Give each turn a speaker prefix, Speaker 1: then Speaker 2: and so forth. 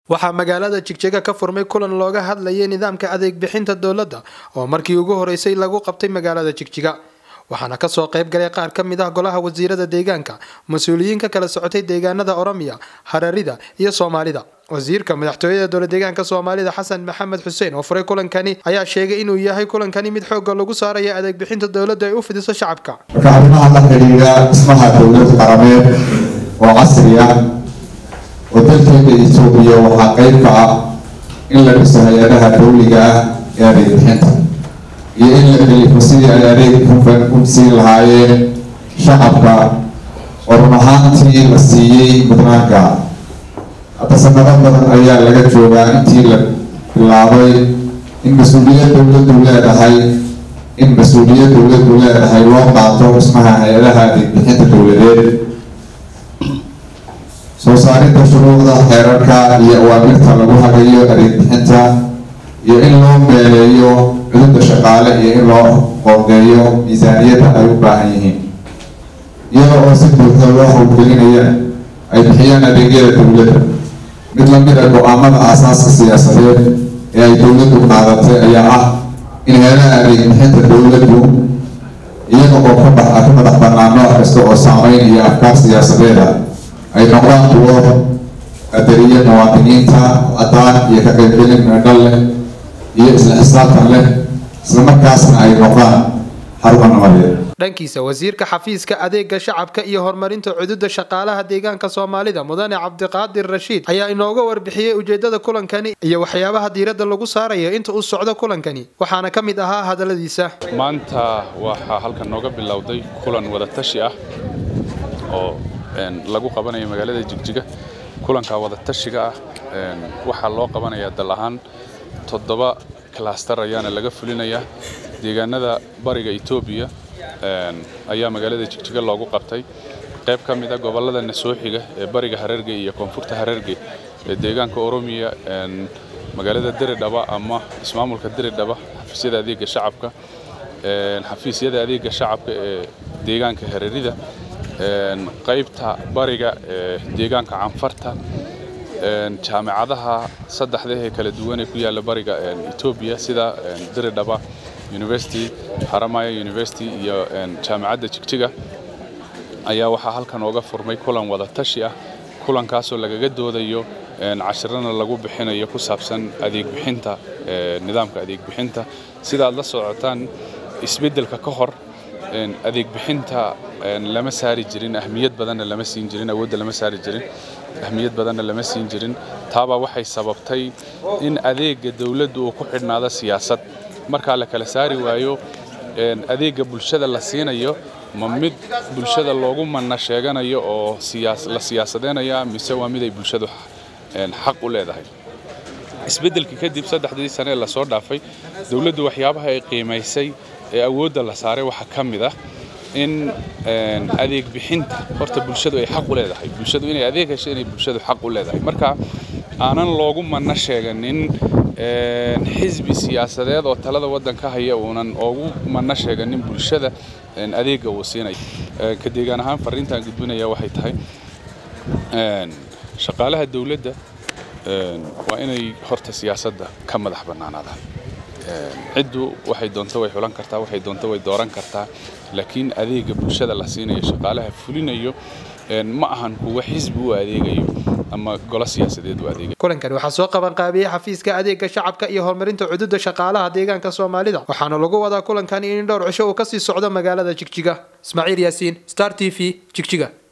Speaker 1: waxaa magaalada jigjiga ka furmay kulan looga hadlayay nidaamka adeeg bixinta dowladda oo markii ugu horeysay lagu qabtay magaalada jigjiga waxaana kasoo qayb galay qaar ka mid ah golaha wasiirada deegaanka mas-uuliyiin ka kala socotay deegaanada oromiya hararida iyo soomaalida wasiirka madaxtooyada dowla deegaanka soomaalida xasan maxamed xuseen oo furay kulankani ayaa sheegay inuu yahay kulankani mid xooga lagu saaraya adeeg bixinta dowladda ay u fidiso shacabka
Speaker 2: marka arrimaha la xidhiidha dhismaha dowlad qarameed oo casri ah oo dalkeena etoobiya waxaa qayb ka ah in la dhiso hay-adaha dowliga ah ee adeeg bixinta iyo in la kalifo sidii ay adeeg hufan u siin lahaayeen shacabka oo run ahaantii la siiyey mudnaanka hadda sanado badan ayaa laga joogaa intii la bilaabay in mas-uuliyad dowladdu leedahay in mas-uuliyad dowladdu leedahay loo qaato dhismaha hay-adaha adeeg bixinta dowladeed soo saarinta shuruucda xeerarka iyo awaamirta lagu hagayo adeeg bixinta iyo in loo meeleeyo cudurda shaqaale iyo in loo qoondeeyo miisaaniyadda ay u baahan yihiin iyada oo si buuxda loo howlgelinaya ay bixiyaan adeegyada dowladda mid lamid a go-aamada aasaaska siyaasadeed ee ay dowladdu qaadatay ayaa ah in heelaha adeeg bixinta dowladdu iyaga oo ka bax ka madax bannaan nooc kasta oo saameyn iyo afkaar siyaasadeeda ay noqdaan kuwo qadariya muwaadiniinta cadaan iyo ka qaybgelin meedhal leh iyo isla xisaabtan leh islamarkaasna ay noqdaan xarumo nabadeed
Speaker 1: dhankiisa wasiirka xafiiska adeega shacabka iyo horumarinta cududa shaqaalaha deegaanka soomaalida mudane cabdiqaadir rashiid ayaa inooga warbixiyey ujeedada kulankani iyo waxyaabaha diiradda lagu saaraya inta uu socdo kulankani waxaana ka mid ahaa hadaladiisa
Speaker 3: maanta waxaa halkan nooga bilowday kulan wadatashi ah oo lagu qabanayo magaalada jigjiga kulanka wadatashiga ah waxaa loo qabanayaa dal ahaan toddoba klaster ayaana laga fulinayaa deegaanada bariga etoobiya ayaa magaalada jigjiga loogu qabtay qayb ka mid a gobollada nasooxiga ee bariga hararge iyo koonfurta hararge ee deegaanka oromiya magaalada diridhaba ama ismaamulka diridhaba xafiisyada adeega shacabka xafiisyada adeega shacabka ee deegaanka hararida qaybta bariga ee deegaanka canfarta jaamicadaha saddexda ee kala duwan ee ku yaalla bariga etoobiya sida diridhaba university haramaya university iyo jaamicadda jigjiga ayaa waxaa halkan ooga furmay kulan wada tashi ah kulankaasoo lagaga doodayo cashirana lagu bixinayo ku saabsan adeeg bixinta nidaamka adeeg bixinta sida aad la socotaan isbeddelka ka hor adeeg bixinta lama saari jirin ahmiyad badanna lama siin jirin awoodda lama saari jirin ahmiyad badanna lama siin jirin taabaa waxay sababtay in adeegga dowladdu uu ku xidhnaado siyaasad markaa la kala saari waayo adeegga bulshada la siinayo ma mid bulshada loogu manna sheeganayo oo la siyaasadeynaya mise waa mid ay bulshadu xaq u leedahay isbeddelkii kadib saddexdii sane ee lasoo dhaafay dowladdu waxyaabaha ay qiimaysay ee awoodda la saaray waxaa ka mid ah in adeeg bixinta horta bulshadu ay xaq u leedahay bulshadu inay adeeg hesho inay bulshadu xaq u leedahay marka aanan loogu manna sheeganin xisbi siyaasadeed oo talada waddanka haya uunan ugu manna sheeganin bulshada adeegga uu siinayo ka deegaan ahaan fariintaan gudbinaya waxay tahay shaqaalaha dowladda waa inay horta siyaasadda ka madax bannaanaadaan ciddu waxay doonto way xulan kartaa waxay doonto way dooran kartaa laakiin adeegga bulshada la siinayo shaqaalaha fulinayo ma ahan kuwa xisbi u adeegayo ama golo siyaasadeed u adeegayo
Speaker 1: kulankani waxaa soo qaban qaabiyey xafiiska adeega shacabka iyo horumarinta cududa shaqaalaha deegaanka soomaalida waxaana lagu wadaa kulankani in dhowr cisho uu kasii socdo magaalada jigjiga ismaaciil yaasiin star t v jigjiga